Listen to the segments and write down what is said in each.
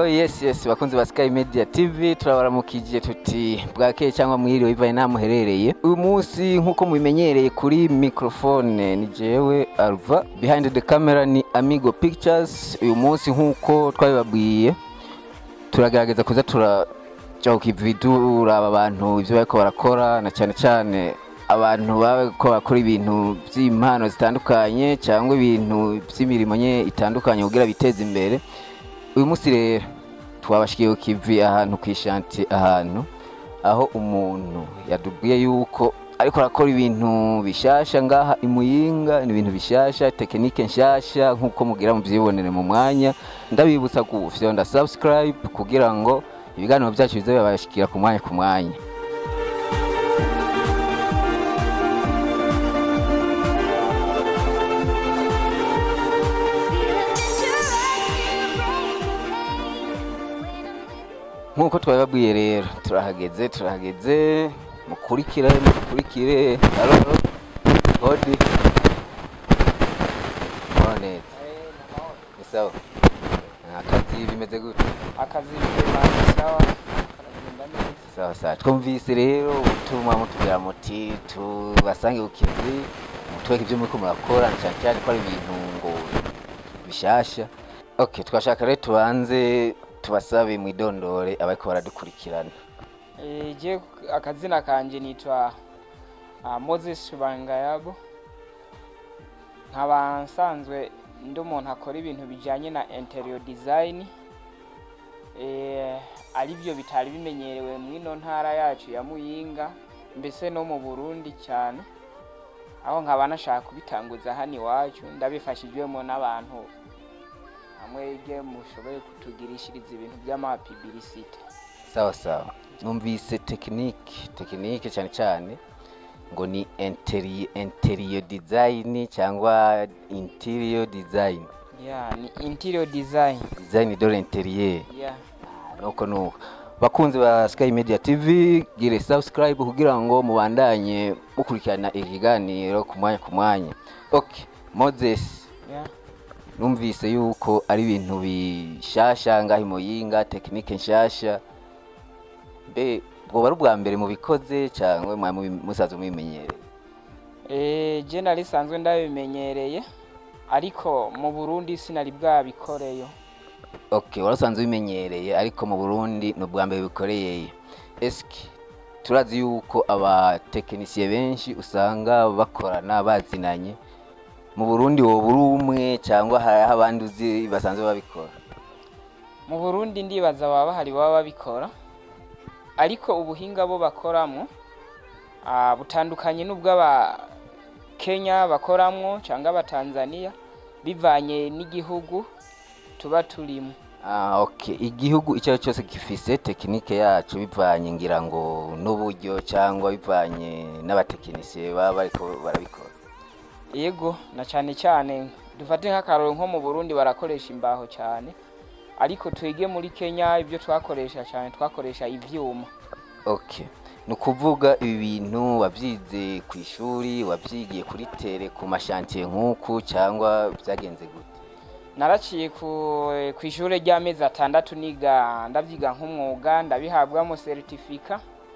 yes yes bakunzi ba Sky Media TV turabaramukije tuti bwakeye cyangwa mwiriwe bivaye nta muherereye uyu munsi nk'uko mubimenyereye kuri microphone ni jewe Alva behind the camera ni Amigo Pictures uyu munsi nk'uko twabibabwiye turagerageza kuza turaja ku kivi turaba abantu ibyo bariko barakora na cyane cyane abantu bariko bakora ibintu by'impano zitandukanye cyangwa ibintu by'imirimo nye itandukanye kugira biteze imbere uyu munsi rero twabashikiye ku kivi ahantu ku ishanti ahantu aho umuntu yatubwiye yuko ariko arakora ibintu bishasha ngaha imuyinga ni ibintu bishasha tekinike nshasha nk'uko mugira mubyibonere mu mwanya ndabibutsa gufyonda subscribe kugira ngo ibiganiro byacu bize bibashikira ku mwanya ku mwanya nk'uko twabibabwiye rero turahageze turahageze mukurikire mukurikire halo hodi none ni sawa akazi bimeze gute akazi bimeze sawa karagenda neza sawa sawa twumvise rero ubutumwa mutubwira muti tubasange ku kivi mutweke ibyo muriko murakora na cyane cyane ko ari ibintu ngo bishasha okay twashaka rero tubanze tubasabe mwidondore abariko baradukurikirana Eh, je akazina kanje nitwa uh, Moses Bangayabo nkaba nsanzwe ndi umuntu akora ibintu bijanye na interior design eh, ari byo bitari bimenyerewe mwino ntara yacu ya Muyinga mbese no mu Burundi cyane aho nkaba nashaka kubitanguza hano iwacu ndabifashijwemo n'abantu hamwe ge mushoboye kutugirishiriza ibintu by'amapibilisite sawa sawa numvise tekinike tekinike cyane cyane ngo ni interior, interior design cyangwa interior design yeah, ni interior design design de l'interieur yeah. nuko nuko bakunzi ba Sky Media TV gire subscribe kugira ngo mubandanye mukurikirana ikiganiro ku mwanya ku mwanya okay Moses Yeah. numvise yuko ari ibintu bishasha ngaho imuyinga tekinike nshasha mbe bwoba ari ubwa mbere mubikoze cyangwa mwa mubi- musaza mubimenyereye Eh, je nari sanzwe ndabimenyereye ariko mu Burundi sinari bwabikoreyo okay warasanzwe ubimenyereye ariko mu burundi ni ubwa mbere bikoreye eski turazi yuko abatekinisiye benshi usanga bakorana bazinanye mu burundi woba uri umwe cyangwa hariho abandi uzi basanzwe babikora mu Burundi ndibaza baba bahari baba babikora ariko ubuhinga bo bakoramo ah, butandukanye n'ubw'aba Kenya bakoramwo cyangwa aba Tanzania bivanye n'igihugu tuba turimo Ah, okay. igihugu icyo ari cyo cyose gifise tekinike yacu bivanye ngira ngo n'uburyo cyangwa bivanye n'abatekinisiye baba bariko barabikora yego na cyane cyane dufate nk'akaroro nko mu Burundi barakoresha imbaho cyane ariko twege muri Kenya ibyo twakoresha cyane twakoresha ivyuma okay ni ukuvuga ibi bintu wabyize ku ishuri wabyigiye kuri tere ku mashantiye nk'uku cyangwa byagenze gute naraciye ku ku ishuri ry'amezi atandatu niga ndabyiga nk'umwuga ndabihabwamo seritifika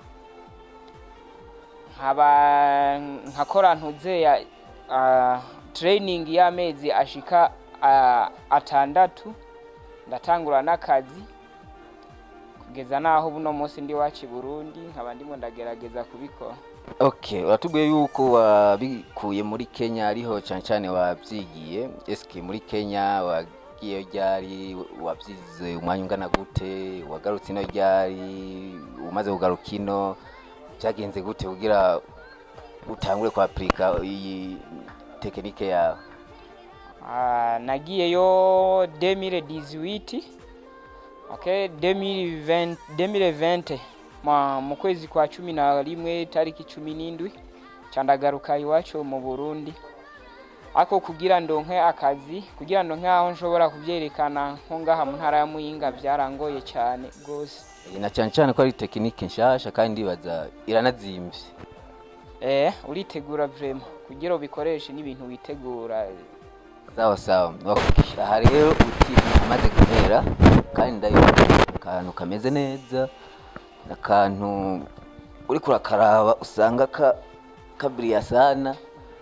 nkaba nkakora ntuze ya ah, training y'amezi ashika ah, atandatu ndatangura n'akazi kugeza naho buno munsi ndi wacu i Burundi nkaba ndimo ndagerageza kubikora okay uratubwiye yuko wabikuye muri kenya ariho cyane cyane wabyigiye eske muri kenya wagiye ryari wabyize umwanya ungana gute wagarutse ino ryari umaze kugaruka ino byagenze gute kugira utangure kwapurika iyi tekinike yawe Ah, nagiyeyo 2018 okay 2020 2020 ma mu kwezi kwa cumi na rimwe tariki cumi n'indwi candagaruka iwacu mu Burundi ako kugira ndonke akazi kugira ndonke aho nshobora kubyerekana nko ngaha mu ntara ya Muyinga byarangoye cyane gose na cyane cyane ko ari tekinike nshasha kandi ndibaza iranazimvye eh uritegura vraiment kugira ubikoreshe n'ibintu witegura sawa sawa okay. aha rero uti amaze guhera kandi ndayibona akantu kameze neza akantu uriko urakaraba usanga ka kabiriya sana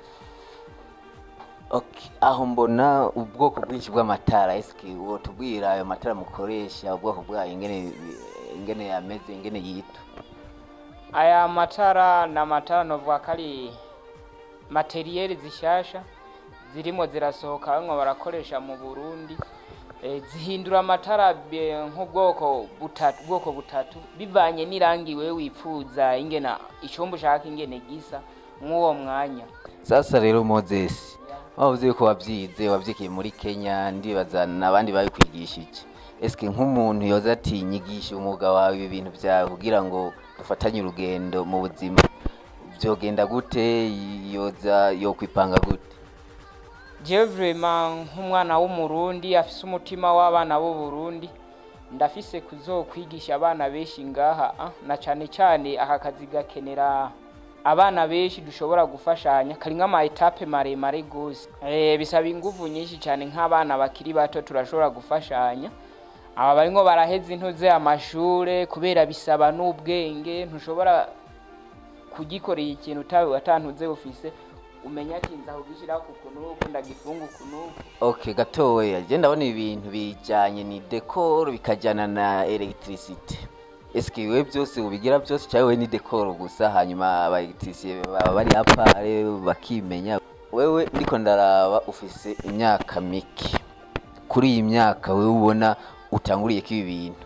okay. aho mbona ubwoko bwinshi bw'amatara eske wotubwira ayo matara mukoresha ubwoko bwayo ingene ingene yameze ingene yitwa aya matara ni amatara novuga ko ari materiyeri zishasha zirimo zirasohoka bamwe barakoresha mu burundi Eh, zihindura amatara be- nk'ubwoko butatu bwoko butatu bivanye n'irangi wewe wipfuza ingena icumba ushaka ingene gisa mw'uwo mwanya sasa rero moses wavuze yuko wabyize wabyikiye muri kenya ndibaza n'abandi babikwigishije eske nk'umuntu yoza ati nyigisha umwuga wawe ibi bintu byawe kugira ngo dufatanye urugendo mu buzima byogenda gute yoza yokwipanga gute jewe vraiment nk'umwana w'umurundi afise umutima w'abana b'uburundi ndafise kuzokwigisha abana benshi ngaha ah, na cane cane aka kazi gakenera abana benshi dushobora gufashanya kari nk'ama etape maremare gose eh, bisaba inguvu nyinshi cane nk'abana bakiri bato turashobora gufashanya aba barimwo baraheza intuze amashure kubera bisaba n'ubwenge ntushobora kugikorera ikintu utawe watantuze ufise umenya ati nzahugishiraho kukunuku ndagifunga ukunuku okay gatoya je ndabona ibintu bijanye ni decor bikajyana na electricity eske wewe byose ubigira byose cyangwa wewe ni decor gusa hanyuma aba electricien baba bari apare bakimenya wewe ndiko ndaraba ufise imyaka mike kuri iyi myaka wewe ubona utanguriye ko ibi bintu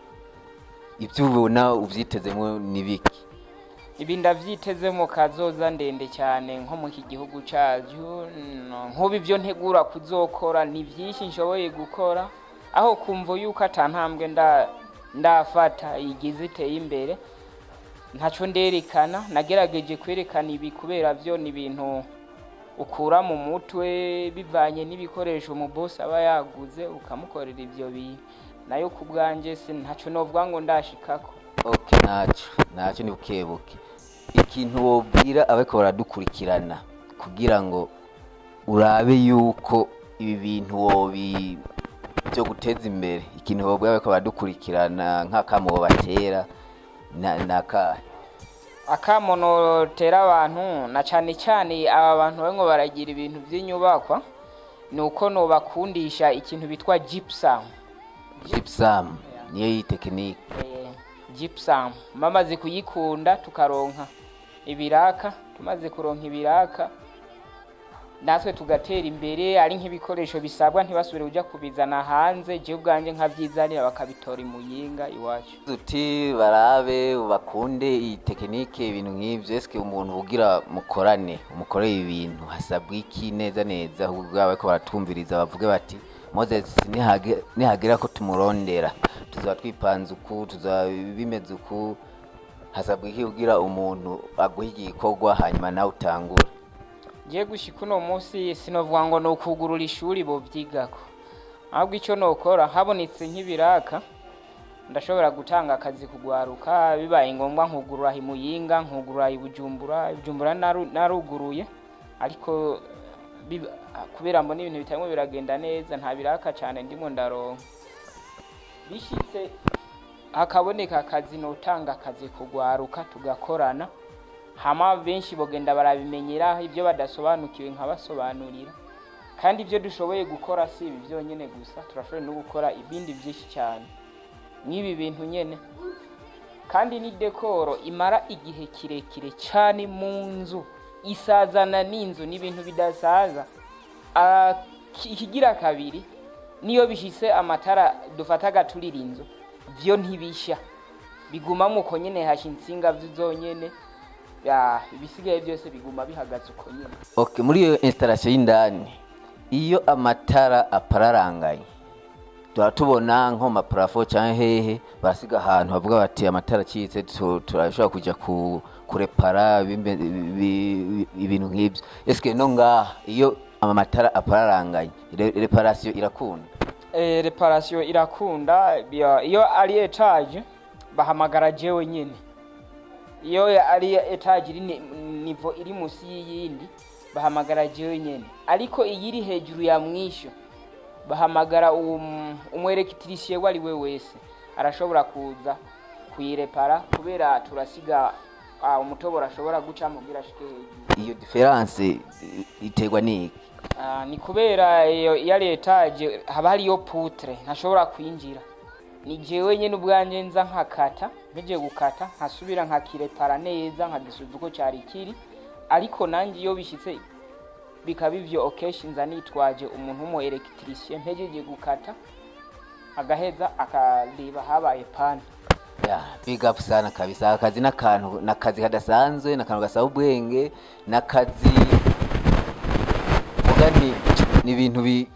ibyo ubona uvyitezemo ni biki ibi ndavyiteze mu kazoza ndende cyane nko mu iki gihugu cacu no, nk'ubu ivyo ntegura kuzokora ni vyinshi nshoboye gukora aho kumva yuko ata ntambwe nda ndafata igize iteye imbere ntaco nderekana nagerageje kwerekana ibi kubera vyo ni ibintu ukura mu mutwe bivanye n'ibikoresho umubosi aba yaguze ukamukorera ivyo bintu nayo ku bwanje si ntaco novuga ngo ndashikako okay naco naco ni bukebuke ikintu wobwira abariko baradukurikirana kugira ngo urabe yuko ibi bintu wobi byo guteza imbere ikintu wobwira abariko baradukurikirana nk'akamo wobatera na- nakahe akamono tera abantu na cane cane aba bantu bamwe baragira ibintu vy'inyubakwa ni uko nobakundisha ikintu bitwa gypsum gypsum niyo yi tekinike eh, gypsum bamaze kuyikunda tukaronka ibiraka tumaze kuronka ibiraka natwe tugatera imbere ari nk'ibikoresho bisabwa ntibasubire kuja kubizana hanze je ubwanje nkavyizanira bakabitora imuyinga iwacu uti barabe bakunde iyi tekinike ibintu nk'ivyo eske umuntu ugira mukorane umukoreye ibintu hasabwa iki neza neza kugira bariko baratumviriza bavuge bati moses nihage- nihagera ko tumurondera tuzaba twipanze uku tuzaba bimeze uku hasabwa iki kugira umuntu aguha igikorwa hanyuma nawe utangure ngiye gushika uno munsi sinovuga ngo ni ukugurura ishuri bovyigako ahubwo icyo nokora habonetse nk'ibiraka ndashobora gutanga akazi kugwaruka bibaye ngombwa nkugurura imuyinga nkugurura ibujumbura ibujumbura naru- naruguruye ariko biba- kubera mbona ibintu bitarimo biragenda neza nta biraka cyane ndimo ndaronka bishitse hakaboneka akazi notanga akazi kugwaruka tugakorana hama benshi bogenda barabimenyera ibyo badasobanukiwe nkabasobanurira kandi ibyo dushoboye gukora si ibi byonyine gusa turashoboye no gukora ibindi byinshi cyane nk'ibi bintu nyene kandi ni dekoro imara igihe kirekire cyane mu nzu isazana n'inzu ni ibintu bidasaza Ah, ki- ikigira kabiri niyo bishise amatara dufata agaturira inzu vyo ntibisha biguma muko nyene hasha insinga zonyene ya ibisigaye byose biguma bihagaze uko nyene okay muri iyo installation y'indani iyo amatara apararanganye tuba tubona nko mu maparafo cyangwa hehe barasiga ahantu bavuga bati amatara acitse tu- turashobora kujya ku kurepara bimbe- bi- bi- ibintu nk'ibyo eske no ngaha iyo amatara apararanganye re- reparation irakunda eh, reparation irakunda bia- iyo ari etage bahamagara jewe nyene iyo ari etage iri ni- nivo iri musi y'iyindi bahamagara jewe nyene ariko iyi iri hejuru ya mwisho bahamagara um, umwerekitirisiye uwo ari we wese arashobora kuza kuyirepara kubera turasiga ah, umutoboro ashobora gucamo kugira ashike hejuru iyo diferanse i- iterwa n'iki Ah, ni kubera iyo iyo ari etaje haba hariyo putre ntashobora kwinjira ni jewe nyene ubwanje nza nkakata mpeje gukata nkasubira nkakirepara neza nkagisubiza uko cyari kiri ariko nanjye iyo bishyitse bikaba ivyo okeshi nza nitwaje umuntu w'umu electricien mpejeje gukata agaheza akareba habaye pani ya big up sana kabisa akazi n'akantu n'akazi kadasanzwe n'akantu gasaba ubwenge n'akazi vuga ni ni ibintu bi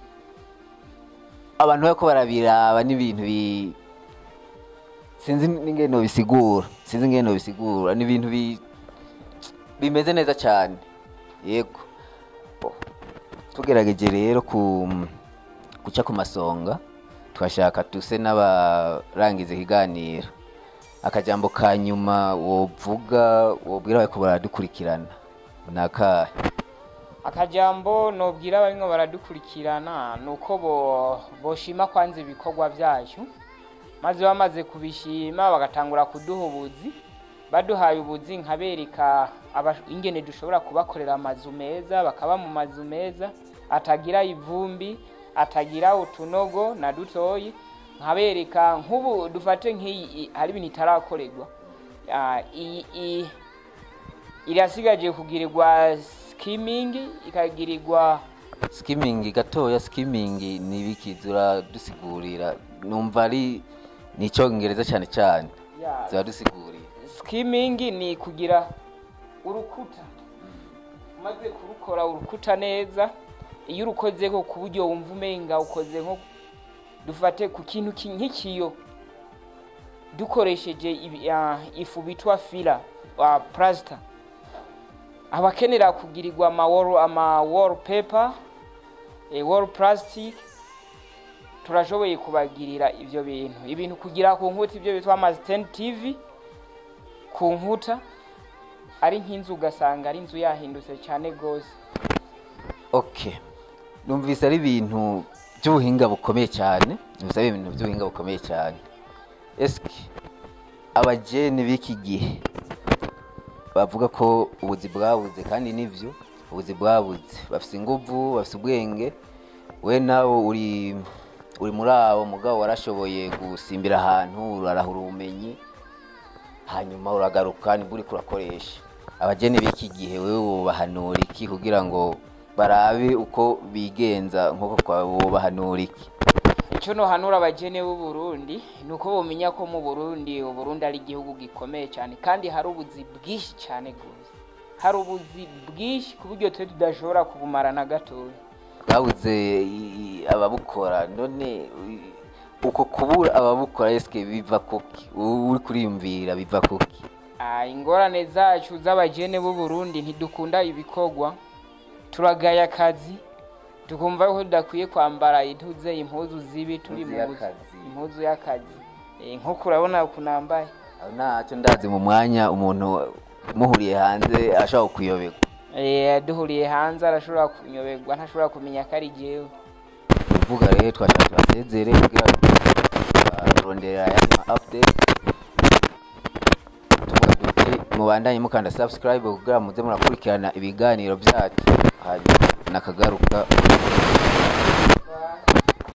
abantu bariko barabiraba n'ibintu bi sinzi n'ingene nobisigura sinzi ingene nobisigura ni ibintu bi bimeze neza cyane yego tugerageje rero ku guca ku masonga twashaka tuse n'abarangiza ikiganiro akajambo ka nyuma wovuga wobwira bariko baradukurikirana ni akahe akajambo nobwira abarimwo baradukurikirana ni uko bo- boshima kwanza ibikorwa byacu maze bamaze kubishima bagatangura kuduha ubuzi baduhaye ubuzi nkabereka aba- ingene dushobora kubakorera amazu meza bakaba mu mazu meza atagira ivumbi atagira utunogo na dutoyi nkabereka nk'ubu dufate nk'iyi i- hari ibintu itarakorerwa Ah, iyi iyi- irasigaje kugirirwa skimming ikagirirwa skimming gatoya skimming ni ibiki ziradusigurira numva ari ni icyongereza cyane cyane ya, ziradusigurira skimming ni kugira urukuta umaze kurukora urukuta neza iyo urukozeko ku buryo wumva umenga ukoze nko dufate ku kintu ki- nk'ikiyo dukoresheje ibi- ah, ifu bitwa fila uh, plaster abakenera kugirirwa ama wall, ama wall paper eh, wall plastic turashoboye kubagirira ivyo bintu ibintu kugira ku nkuta ivyo bitwa ama stand tv ku nkuta ari nk'inzu ugasanga ari inzu yahindutse cyane rwose okay numvise ari ibintu by'ubuhinga bukomeye cyane numvise ari ibintu by'ubuhinga bukomeye cyane eske abajeni b'iki gihe bavuga ko ubuzi bwabuze kandi nivyo ubuzi bwabuze bafise inguvu bafise ubwenge we nawe uri uri muri abo mugabo warashoboye gusimbira ahantu urarahura ubumenyi hanyuma uragaruka nibwo uriko urakoresha abajeni b'iki gihe wewe wobahanura iki kugira ngo barabe uko bigenza nk'uko kwa wobahanura iki icyo nohanura abagene b'u Burundi ni uko bumenya ko mu Burundi u Burundi ari igihugu gikomeye cyane kandi hari ubuzi bwinshi cyane rwose hari ubuzi bwinshi ku buryo twe tudashobora kubumara na gatoya bwabuze i- i- ababukora none i- uko kubura ababukora eske biva kuki Wowe uri kuriyumvira biva kuki Ah, ingorane zacu z'abagene b'u Burundi ntidukunda ibikorwa turagaya akazi tukumva ko tudakwiye kwambara intuze impuzu zibi turi mu Impuzu buzi y'akazi. impuzu y'akazi Eh, nk'uko urabona ukuntu nambaye aho ntacyo ndazi mu mwanya umuntu muhuriye hanze ashobora kuyoberwa Eh, duhuriye hanze arashobora kunyoberwa ntashobora kumenya ko ari jewe uvuga rero twashaka tubasezere kugira baronderera ayandi ma update tuvuga duti mubandanye mukanda subscribe kugira muze murakurikirana ibiganiro byacu hanyuma nakagaruka